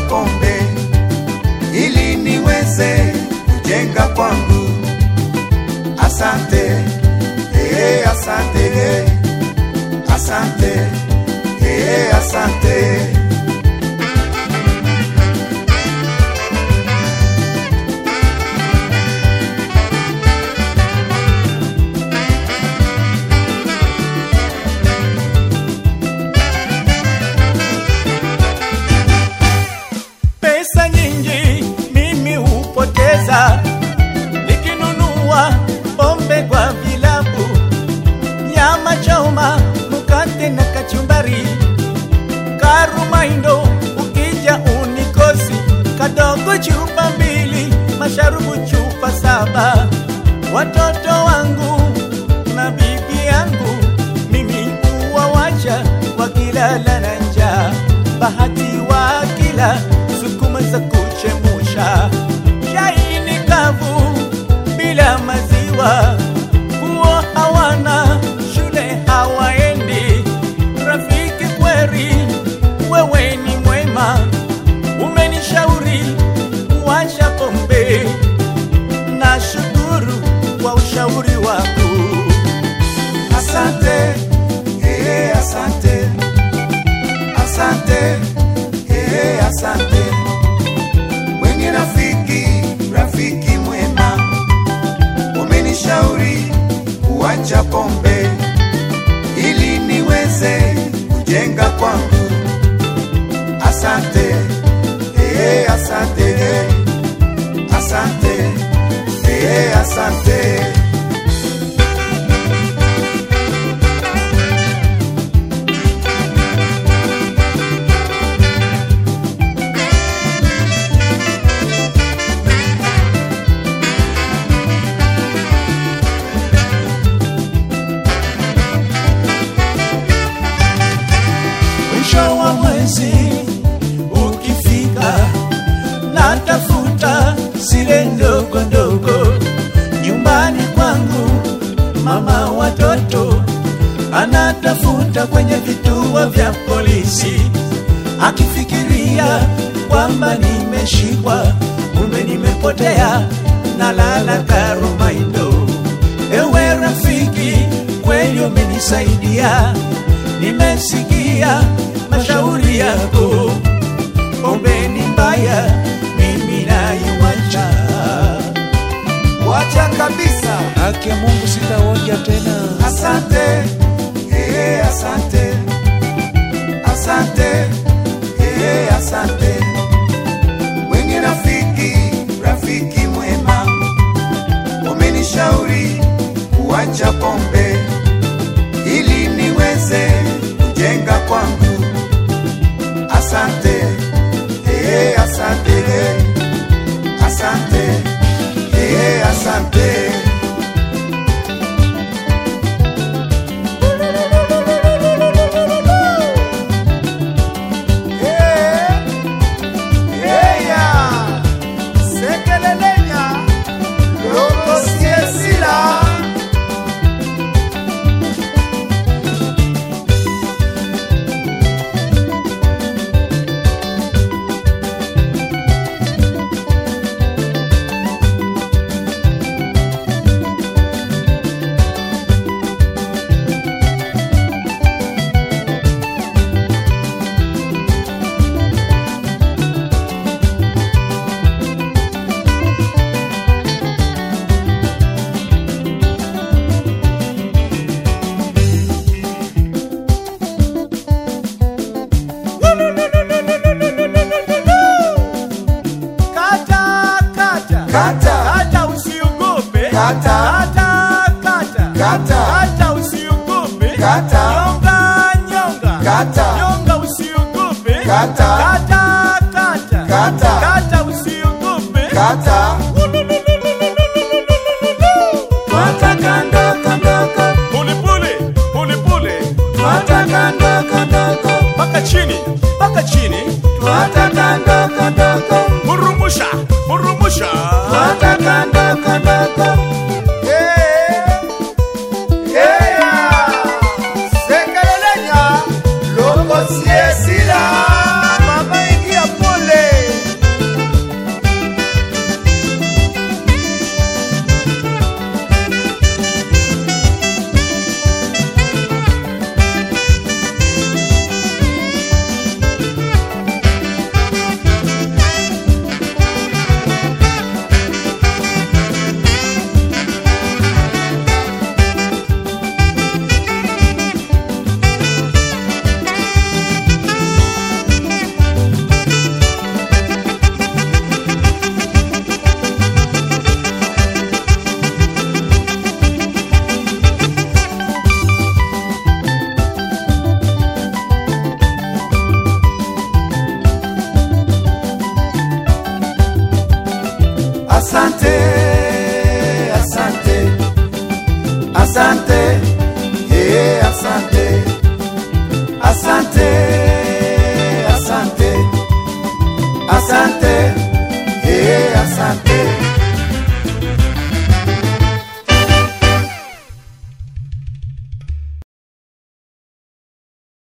pombe ili niweze kujenga kwangu. Asante, eh, asante, eh, asante, eh, asante. Pesa nyingi mimi hupoteza nikinunua pombe kwa vilabu, nyama choma, mkate na kachumbari, karumaindo ukija unikosi, kadogo chupa mbili, masharubu chupa saba, watoto wangu na bibi yangu mimi huwawacha wakilala na njaa, bahati wakila sukuma za kuchemusha, chai ni kavu bila maziwa, kuo hawana, shule hawaendi. Rafiki kweri, wewe ni mwema, umenishauri kuacha pombe, na shukuru kwa ushauri wako. Asante, eh, asante, asante, eh, asante. Wenye rafiki, rafiki mwema, umenishauri kuacha pombe ili niweze kujenga kwangu. Asante, eh, asante, eh, asante, eh, asante. mwisho wa mwezi ukifika, natafuta zile ndogo ndogo nyumbani kwangu. Mama watoto anatafuta kwenye vituo vya polisi, akifikiria kwamba nimeshikwa, kumbe nimepotea, nalala Karumaindo. Ewe rafiki, kweli umenisaidia, nimesikia mashauri yako. Pombe ni mbaya, mimi naiwacha. Wacha kabisa. Haki ya Mungu sitaonja tena. Asante, eh, asante, asante, eh, asante. Wenye rafiki, rafiki mwema, umenishauri kuacha pombe ili niweze kujenga kwangu. Asante, eh, asante, eh, asante, eh, asante. Kata, kata. Kata. Kata usiogope. Kata. Kata, kata. Kata. Kata usiogope. Kata. Nyonga, nyonga. Kata. Nyonga usiogope. Kata. Kata, kata. Kata. Kata usiogope. Kata. Twata kando kandoko, Pole pole, pole pole. twata kando kandoko, Paka chini, paka chini. twata kando kandoko, Murumusha, murumusha. twata kando kandoko. Sekelelenya, loko siesila, mama ingia pole. asante, yeah, asante.